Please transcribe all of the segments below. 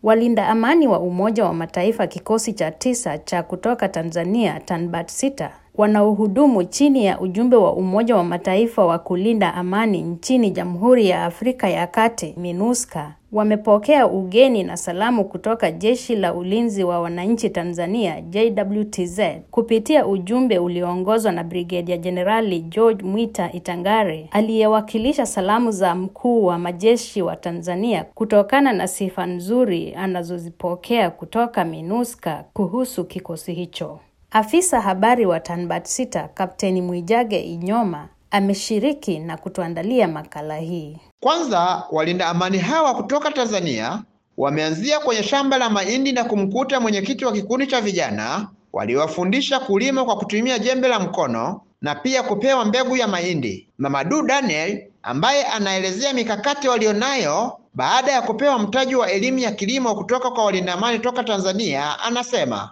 Walinda amani wa Umoja wa Mataifa kikosi cha tisa cha kutoka Tanzania Tanbat sita wanaohudumu chini ya ujumbe wa Umoja wa Mataifa wa kulinda amani nchini Jamhuri ya Afrika ya Kati MINUSCA wamepokea ugeni na salamu kutoka Jeshi la Ulinzi wa Wananchi Tanzania JWTZ kupitia ujumbe ulioongozwa na Brigedia Jenerali George Mwita Itangare aliyewakilisha salamu za mkuu wa majeshi wa Tanzania kutokana na sifa nzuri anazozipokea kutoka MINUSCA kuhusu kikosi hicho. Afisa habari wa Tanbat sita Kapteni Mwijage Inyoma ameshiriki na kutuandalia makala hii. Kwanza, walinda amani hawa kutoka Tanzania wameanzia kwenye shamba la mahindi na kumkuta mwenyekiti wa kikundi cha vijana waliowafundisha kulima kwa kutumia jembe la mkono na pia kupewa mbegu ya mahindi. Mamadu Daniel ambaye anaelezea mikakati walionayo baada ya kupewa mtaji wa elimu ya kilimo kutoka kwa walinda amani toka Tanzania anasema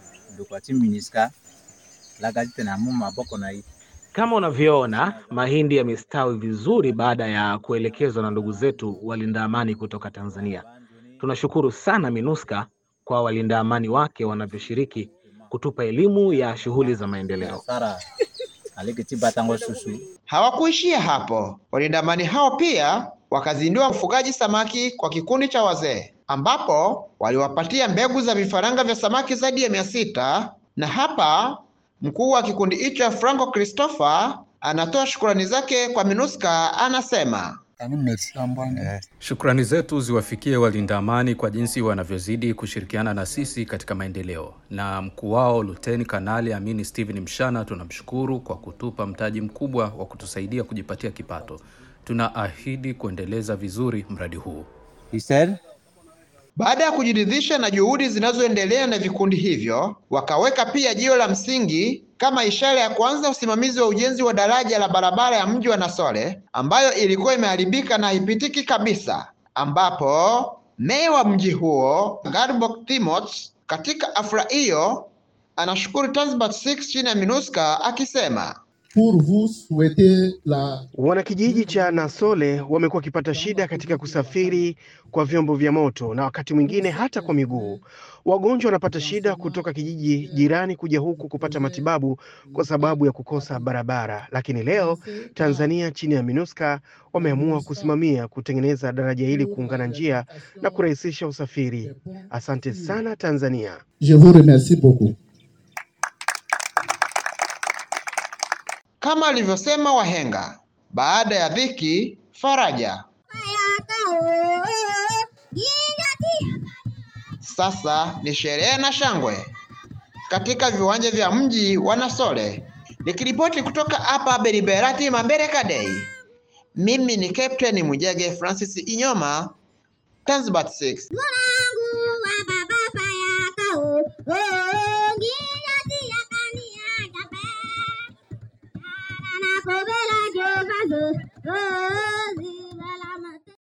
kama unavyoona mahindi yamestawi vizuri baada ya kuelekezwa na ndugu zetu walinda amani kutoka Tanzania. Tunashukuru sana MINUSCA kwa walinda amani wake wanavyoshiriki kutupa elimu ya shughuli za maendeleo. Hawakuishia hapo, walinda amani hao pia wakazindua ufugaji samaki kwa kikundi cha wazee, ambapo waliwapatia mbegu za vifaranga vya samaki zaidi ya mia sita na hapa mkuu wa kikundi hicho Franco Christopher anatoa shukrani zake kwa MINUSCA, anasema Shukrani zetu ziwafikie walinda amani kwa jinsi wanavyozidi kushirikiana na sisi katika maendeleo, na mkuu wao Luteni Kanali Amini Steven Mshana tunamshukuru kwa kutupa mtaji mkubwa wa kutusaidia kujipatia kipato. Tunaahidi kuendeleza vizuri mradi huu. He said, Baada ya kujiridhisha na juhudi zinazoendelea na vikundi hivyo, wakaweka pia jiwe la msingi kama ishara ya kuanza usimamizi wa ujenzi wa daraja la barabara ya mji wa Nasole ambayo ilikuwa imeharibika na haipitiki kabisa, ambapo meya wa mji huo Garbok Timoth katika afra hiyo anashukuru Tanzbat 6 chini ya MINUSCA akisema pour vous souhaiter la Wanakijiji cha Nasole wamekuwa wakipata shida katika kusafiri kwa vyombo vya moto na wakati mwingine hata kwa miguu. Wagonjwa wanapata shida kutoka kijiji jirani kuja huku kupata matibabu kwa sababu ya kukosa barabara, lakini leo Tanzania chini ya MINUSCA wameamua kusimamia kutengeneza daraja hili kuungana njia na kurahisisha usafiri. Asante sana Tanzania. Je vous remercie beaucoup. kama alivyosema wahenga, baada ya dhiki faraja. Sasa ni sherehe na shangwe katika viwanja vya mji wa Nasole. Nikiripoti kutoka hapa Beriberati Mambereka Day, mimi ni Captain Mujege Francis Inyoma, Tanzbat 6. Oh